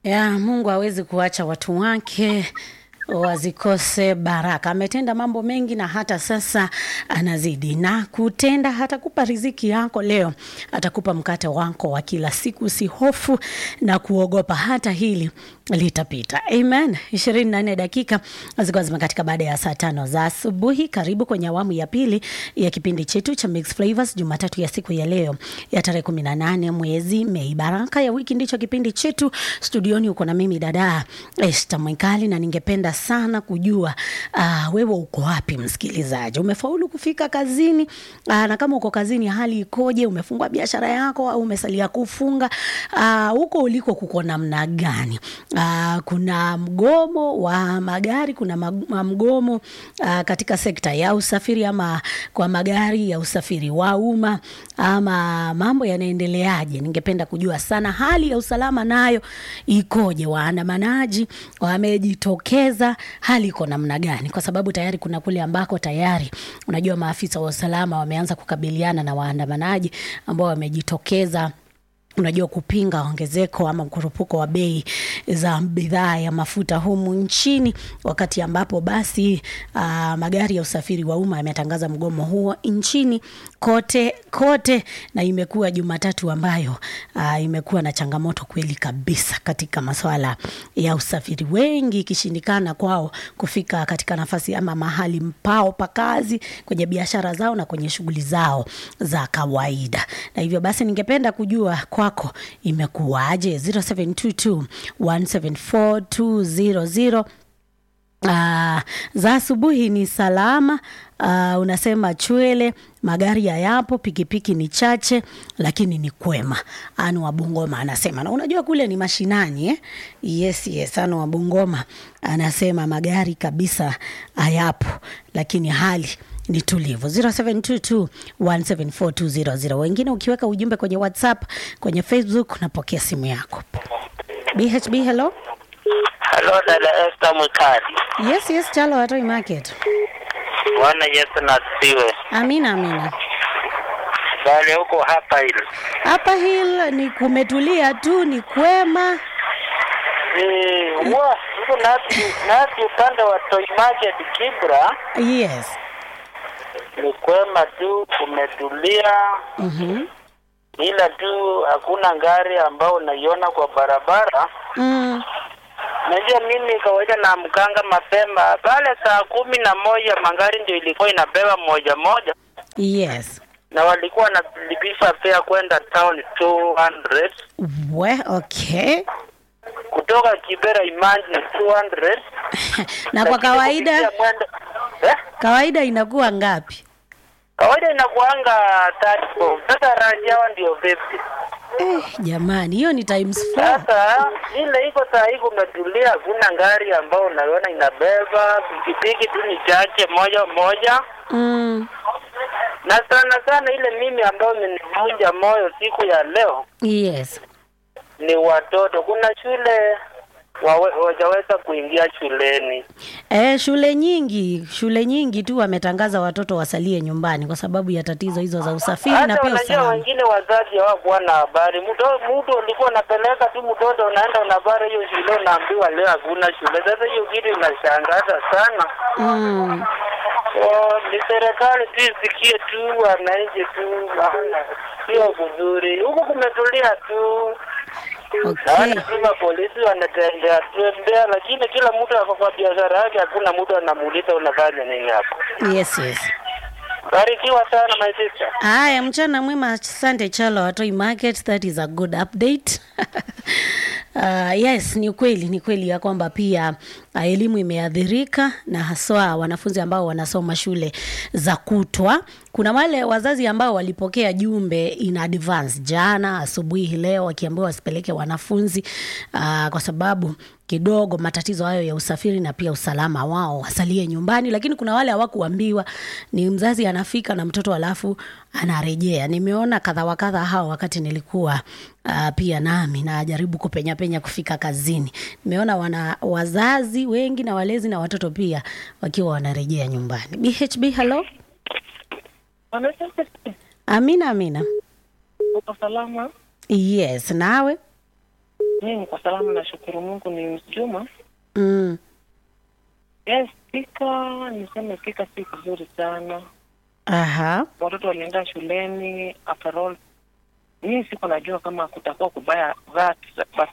ya Mungu hawezi kuacha watu wake wazikose baraka. Ametenda mambo mengi na hata sasa anazidi na kutenda. Hatakupa riziki yako leo, atakupa mkate wako wa kila siku. Usihofu na kuogopa, hata hili litapita. Amen. ishirini na nne dakika zilikuwa zimekatika baada ya saa tano za asubuhi. Karibu kwenye awamu ya pili ya kipindi chetu cha Mixed Flavors, Jumatatu ya siku ya leo ya tarehe kumi na nane mwezi Mei. Baraka ya wiki ndicho kipindi chetu. Studioni uko na mimi dada Esta Mwikali, na ningependa sana kujua uh, wewe uko wapi msikilizaji? Umefaulu kufika kazini? Uh, na kama uko kazini hali ikoje? Umefungua biashara yako au umesalia kufunga? Uh, huko uliko kuko namna gani? Uh, kuna mgomo wa magari, kuna mag- mgomo uh, katika sekta ya usafiri ama kwa magari ya usafiri wa umma ama mambo yanaendeleaje? Ningependa kujua sana hali ya usalama nayo ikoje? Waandamanaji wamejitokeza, hali iko namna gani? Kwa sababu tayari kuna kule ambako tayari unajua maafisa wa usalama wameanza kukabiliana na waandamanaji ambao wamejitokeza unajua kupinga ongezeko ama mkurupuko wa bei za bidhaa ya mafuta humu nchini, wakati ambapo basi uh, magari ya usafiri wa umma yametangaza mgomo huo nchini kote kote, na imekuwa Jumatatu ambayo uh, imekuwa na changamoto kweli kabisa katika masuala ya usafiri, wengi ikishindikana kwao kufika katika nafasi ama mahali mpao pa kazi, kwenye biashara zao na kwenye shughuli zao za kawaida, na hivyo basi ningependa kujua kwako imekuwaje 0722 174 Uh, za asubuhi ni salama. Uh, unasema Chwele magari hayapo, pikipiki ni chache, lakini ni kwema. Anu wa Bungoma anasema, na unajua kule ni mashinani eh? Yes, yes. Anu wa Bungoma anasema magari kabisa hayapo, lakini hali ni tulivu 0722174200 wengine ukiweka ujumbe kwenye whatsapp kwenye facebook napokea simu yako bhb hello Halo dada Esther Mwikali. yes yes chalo watoi market Bwana Yesu na asifiwe. amina amina Bali huko hapa hili. hapa hil ni kumetulia tu ni kwema Eh, wa huko nasi nasi upande wa Toy Market Kibra yes ni kwema tu kumetulia mm-hmm. ila tu hakuna gari ambao unaiona kwa barabara. mm. Najua mimi kawaida na mkanga mapema pale saa kumi na moja magari ndio ilikuwa inabeba moja moja yes na walikuwa wanalipisha fare kwenda town 200 we okay kutoka Kibera Imagine 200 na kwa Lakini kawaida kupitia mwendo eh? kawaida inakuwa ngapi kawaida inakuanga 34 sasa rangi yao ndio 50 eh, jamani hiyo ni times four. sasa ile iko saa hii kumetulia hakuna gari ambao unaona inabeba pikipiki tu ni chache moja moja mm. na sana sana ile mimi ambayo imenivunja moyo siku ya leo yes ni watoto kuna shule wawe- wajaweza kuingia shuleni E, shule nyingi shule nyingi tu wametangaza watoto wasalie nyumbani kwa sababu ya tatizo hizo za usafiri na hata pia unajua usalama. wengine wazazi hawakuwa na habari mtu mtu ulikuwa unapeleka tu mtoto unaenda unabara hiyo shule unaambiwa leo hakuna shule sasa hiyo kitu inashangaza sana Mm. so, ni serikali tu isikie tu wananchi tu maana sio vizuri huku kumetulia tu Okay. naona tu mapolisi wanatembea tembea lakini kila mtu ako kwa biashara yake hakuna mtu anamuuliza unafanya nini hapo Yes, yes. barikiwa sana my sister Haya, mchana mwema. Asante Chalo Watoi Market, that is a good update. Uh, yes, ni kweli ni kweli ya kwamba pia uh, elimu imeathirika na haswa wanafunzi ambao wanasoma shule za kutwa. Kuna wale wazazi ambao walipokea jumbe in advance jana asubuhi hii leo wakiambiwa wasipeleke wanafunzi uh, kwa sababu kidogo matatizo hayo ya usafiri na pia usalama wao wasalie nyumbani, lakini kuna wale hawakuambiwa. Ni mzazi anafika na mtoto alafu anarejea. Nimeona kadha wa kadha hao wakati nilikuwa uh, pia nami najaribu kupenya penya kufika kazini. Nimeona wana wazazi wengi na walezi na watoto pia wakiwa wanarejea nyumbani. BHB, hello. Amina, amina. Uko salama? Yes, nawe Mimi kwa salama nashukuru Mungu ni Juma. Mm. Yes, pika niseme pika si vizuri sana. Aha. Watoto walienda shuleni after all. Mimi siko najua kama kutakuwa kubaya that but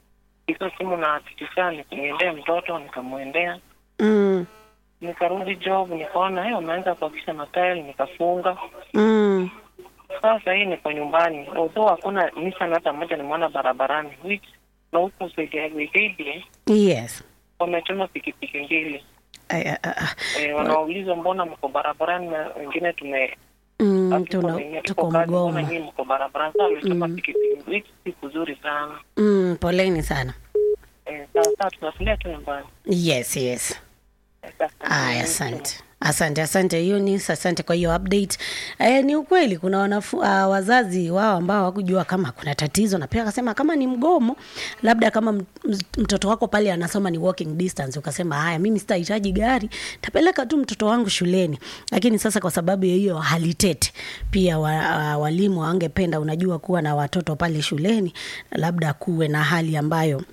iko simu na tikisa nikamwendea mtoto nikamwendea Mm. nikarudi job nikaona hey, wameanza kuakisha matairi nikafunga Mm. sasa hii niko nyumbani although hakuna Nissan hata moja nimeona barabarani which na huku Wikendi Yes. wamechoma pikipiki mbili Ay, ah, ah, ah. e, wanauliza mbona mko barabarani na wengine tume Mm, hatuko tuna, wenyewe, tuko kazi, mbona mgomo. nyinyi mko barabarani sasa wamechoma pikipiki which si kuzuri sana Mm, poleni sana. e, sasa tunatulia tu nyumbani Yes, yes. Eh, sasa, Aya, asante asante asante Eunice, asante kwa hiyo update. Eh, ni ukweli kuna wanafu, uh, wazazi wao ambao hawakujua kama kuna tatizo, na pia akasema kama ni mgomo, labda kama m- m- mtoto wako pale anasoma ni walking distance, ukasema haya, mimi sitahitaji gari, tapeleka tu mtoto wangu shuleni. Lakini sasa kwa sababu ya hiyo hali tete, pia wa, uh, walimu wangependa, unajua, kuwa na watoto pale shuleni, labda kuwe na hali ambayo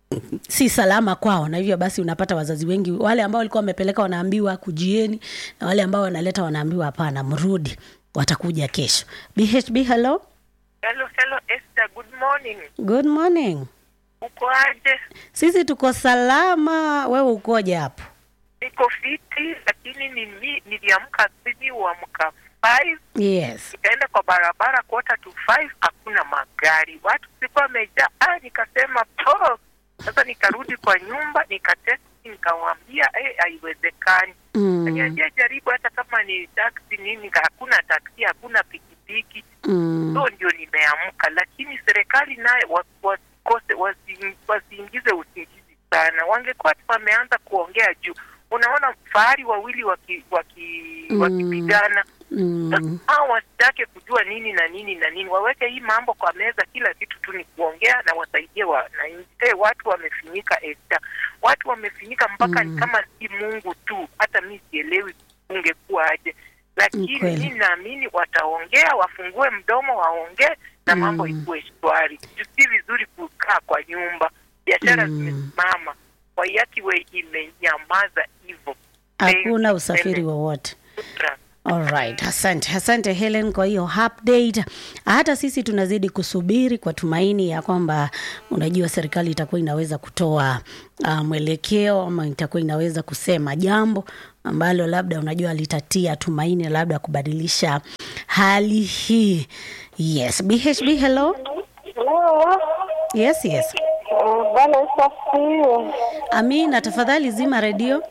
si salama kwao, na hivyo basi unapata wazazi wengi wale ambao walikuwa wamepeleka wanaambiwa kujieni, na wale ambao wanaleta wanaambiwa hapana, mrudi, watakuja kesho. BHB, hello, Hello, hello Esther, good morning. good morning. Uko aje? Sisi tuko salama, wewe ukoje hapo? Niko fiti, lakini nili, niliamka siji uamka 5 Yes. nikaenda kwa barabara quarter to 5 hakuna magari, watu sikuwa wamejaa. Ah, nikasema po. Sasa nikarudi kwa nyumba nikatesti, nikamwambia eh, haiwezekani. Mm, Niambia jaribu hata kama ni taksi nini, hakuna taksi, hakuna pikipiki. mm, so ndio nimeamka, lakini serikali naye wa- wasikose wasi- wasiingize usingizi sana. Wangekuwa tu wameanza kuongea juu, unaona fahari wawili waki, waki, Mm. wakipigana mm, hao wasitake kujua nini na nini na nini, waweke hii mambo kwa meza, kila kitu tu ni kuongea na wasaidie wananchi. Eh, watu wamefinyika Esther, watu wamefinyika mpaka Mm. ni kama si Mungu tu, hata mi sielewi ungekuwa aje, lakini Kweli. mi naamini wataongea, wafungue mdomo waongee na mambo Mm. ikuwe shwari. Si vizuri kukaa kwa nyumba, biashara Mm. zimesimama, Wayakiwe imenyamaza hivyo. hakuna usafiri wowote. Shukran. Alright, asante asante Helen kwa hiyo update. Hata sisi tunazidi kusubiri kwa tumaini ya kwamba unajua serikali itakuwa inaweza kutoa uh, mwelekeo ama itakuwa inaweza kusema jambo ambalo labda unajua litatia tumaini labda kubadilisha hali hii. Yes, BHB hello. Hello. Yes, yes. Uh, Bwana Yesu asifiwe. Amina, tafadhali zima redio.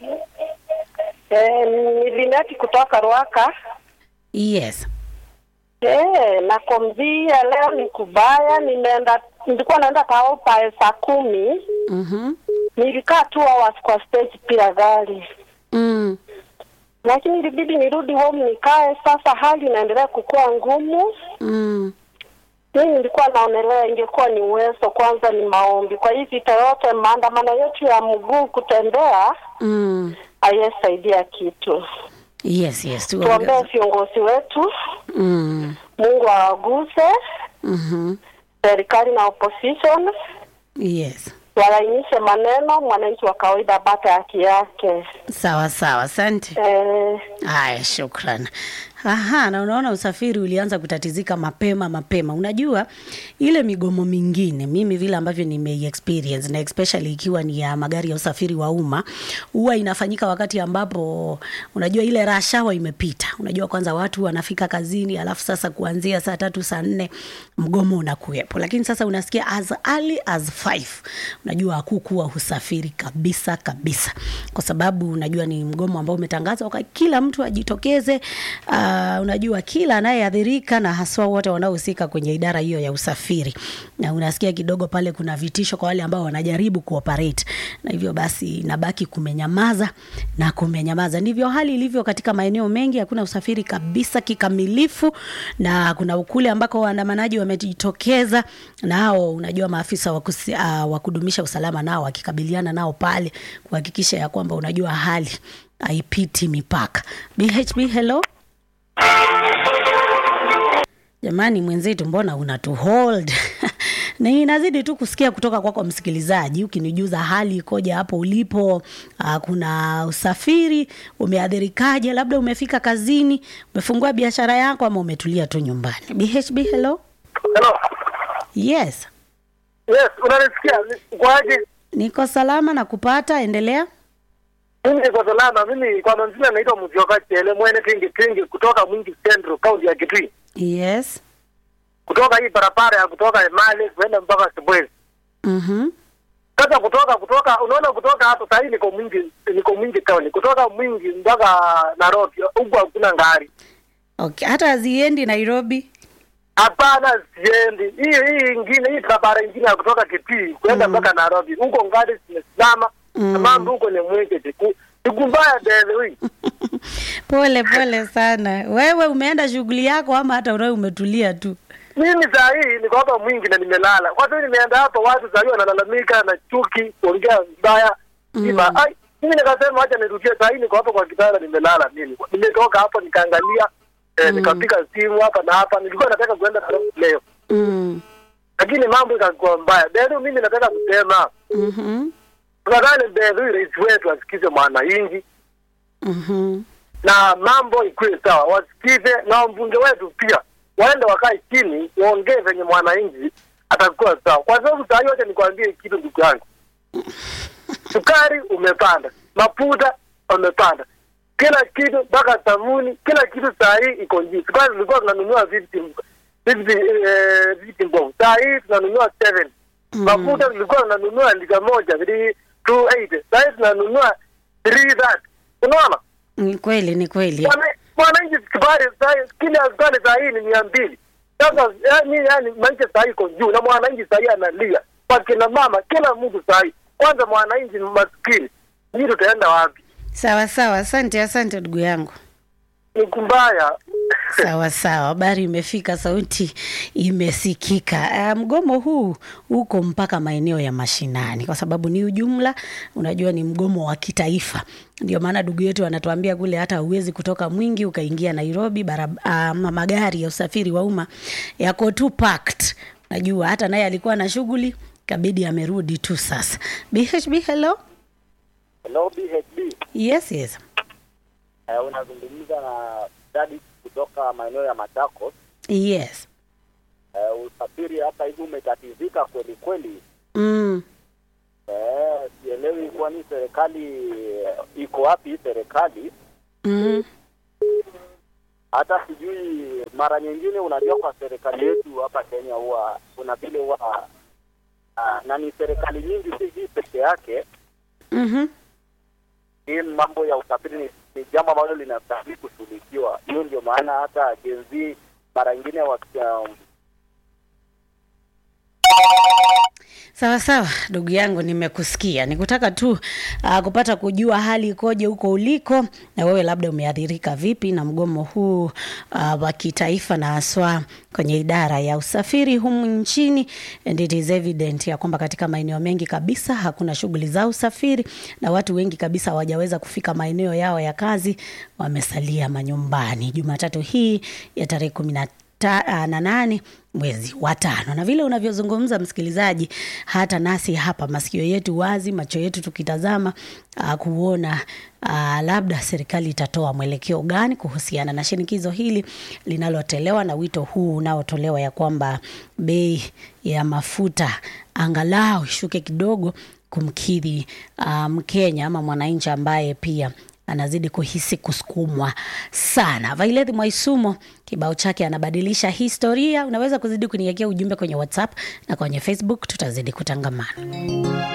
Eh, ni Lineti kutoka Ruaka. Yes. Eh, nakwambia leo ni kubaya. Nimeenda, nilikuwa naenda Taopa saa kumi, Mhm. nilikaa two hours kwa stage bila gari, Mm. lakini ilibidi nirudi home nikae. Sasa hali inaendelea kukua ngumu. Mm. Mimi nilikuwa naonelea ingekuwa ni uwezo, kwanza ni maombi. Kwa hivi vita yote, maandamano yetu ya mguu kutembea Mm. hayesaidia kitu. Yes, yes. Tuombee Tuongeze. viongozi wetu, Mm. Mungu awaguse Mhm. serikali na opposition, Yes. walainishe maneno, mwananchi wa kawaida apate haki yake. Sawa sawa, asante. Eh, Haya, shukran. Aha, na unaona usafiri ulianza kutatizika mapema mapema. Unajua ile migomo mingine, mimi vile ambavyo nime experience na especially ikiwa ni ya magari ya usafiri wa umma, huwa inafanyika wakati ambapo unajua ile rush hour imepita. Unajua kwanza watu wanafika kazini, alafu sasa kuanzia saa tatu saa nne mgomo unakuwepo, lakini sasa unasikia as early as 5 unajua hakukuwa usafiri kabisa kabisa, kwa sababu unajua ni mgomo ambao umetangazwa kwa kila mtu ajitokeze. Uh, unajua kila anayeathirika na haswa wote wanaohusika kwenye idara hiyo ya usafiri, na unasikia kidogo pale kuna vitisho kwa wale ambao wanajaribu kuoperate, na hivyo basi inabaki kumenyamaza na kumenyamaza. Ndivyo hali ilivyo katika maeneo mengi, hakuna usafiri kabisa kikamilifu, na kuna ukule ambako waandamanaji wamejitokeza nao, unajua maafisa wa kusi- ah, wa kudumisha usalama nao wakikabiliana nao pale kuhakikisha ya kwamba unajua hali haipiti mipaka. BHB, hello. Jamani mwenzetu, mbona unatu hold na inazidi tu kusikia kutoka kwako msikilizaji ukinijuza hali ikoje hapo ulipo uh, kuna usafiri umeadhirikaje labda umefika kazini umefungua biashara yako ama umetulia tu nyumbani bhb hello Hello. yes Yes, unanisikia? Kwaje? niko salama na kupata endelea Mimi niko salama. Mimi kwa manzila naitwa Mjoka Chele mwene tingi tingi kutoka Mwingi Central County ya Kitui. yes Kutoka hii barabara ya kutoka Emali kwenda mpaka Sibwezi. mm-hmm. Sasa kutoka kutoka unaona kutoka hapo sasa niko Mwingi niko Mwingi County. Kutoka Mwingi mpaka Nairobi huko hakuna gari. okay. hata haziendi nairobi Hapana, siendi. Hii hii ingine hii barabara ingine ya kutoka Kitui kwenda mpaka Nairobi. Huko gari zimesimama. Mm. Na mambo huko ni mwingi. Siku siku mbaya dele hii. pole pole sana wewe umeenda shughuli yako ama hata unawe umetulia tu Mimi saa hii niko hapa mwingi na nimelala. Kwa sababu nimeenda hapa watu saa hii wanalalamika na chuki, kuongea vibaya. Mm. Mm. Ai, mimi nikasema acha nirudie saa hii niko hapa kwa kitanda nimelala mimi. Nimetoka hapo nikaangalia eh, Mm. nikapiga simu hapa na hapa. Nilikuwa nataka kuenda Nairobi leo. mm. Lakini mambo ikakuwa mbaya. Ndio mimi nataka kusema mm-hmm. tunadhani ndio rais wetu asikize mwananchi Mm-hmm. na mambo ikuwe sawa, wasikize na wambunge wetu pia waende wakae chini waongee venye mwananchi atakuwa sawa, kwa sababu saa hii wacha nikwambie kitu ndugu yangu, sukari umepanda, mafuta umepanda, kila kitu mpaka sabuni, kila kitu saa hii iko juu. Sukari tulikuwa tunanunua 50 50 eh, 50 bob, saa hii tunanunua 7 Mm. mafuta tulikuwa tunanunua lita moja 280 saa hii tunanunua 330 unaona ni kweli ni kweli Mwana- mwananchi sukari saa- kilo ya sukari saa hii ni mia mbili sasa yani yani maisha saa hii iko juu na mwananchi saa hii analia kwa kina mama kila mtu saa hii kwanza mwananchi maskini hii tutaenda wapi sawa sawa asante asante ndugu yangu ni kumbaya sawa sawa habari imefika sauti imesikika uh, mgomo huu uko mpaka maeneo ya mashinani kwa sababu ni ujumla unajua ni mgomo wa kitaifa ndio maana ndugu yetu anatuambia kule hata huwezi kutoka mwingi ukaingia nairobi barab, uh, magari ya usafiri wa umma yako tu packed najua hata naye alikuwa na shughuli kabidi amerudi tu sasa bhb hello Hello BHB. yes yes Uh, unazungumza na dadi kutoka maeneo ya Machakos. yes Uh, usafiri hapa hivi umetatizika kweli kweli. mm. Eh, sielewi kwani serikali eh, iko wapi hii serikali? mm Hata sijui mara nyingine, unajua kwa serikali yetu hapa Kenya huwa kuna vile huwa uh, na ni serikali nyingi, si hii peke yake. mm-hmm. Hii mambo ya usafiri ni, ni jambo ambalo linastahili kushughulikiwa. Hiyo ndio maana hata Gen Z mara nyingine waki- um, sawa sawa ndugu yangu nimekusikia nikutaka tu uh, kupata kujua hali ikoje huko uliko na wewe labda umeathirika vipi na mgomo huu uh, wa kitaifa na haswa kwenye idara ya usafiri humu nchini and it is evident ya kwamba katika maeneo mengi kabisa hakuna shughuli za usafiri na watu wengi kabisa hawajaweza kufika maeneo yao ya kazi wamesalia manyumbani jumatatu hii ya tarehe kumi na ta, uh, na nane mwezi wa tano na vile unavyozungumza msikilizaji hata nasi hapa masikio yetu wazi macho yetu tukitazama uh, kuona uh, labda serikali itatoa mwelekeo gani kuhusiana na shinikizo hili linalotolewa na wito huu unaotolewa ya kwamba bei ya mafuta angalau ishuke kidogo kumkidhi uh, mkenya ama mwananchi ambaye pia anazidi kuhisi kusukumwa sana. Violet Mwaisumo kibao chake anabadilisha historia. Unaweza kuzidi kuniwekea ujumbe kwenye WhatsApp na kwenye Facebook, tutazidi kutangamana.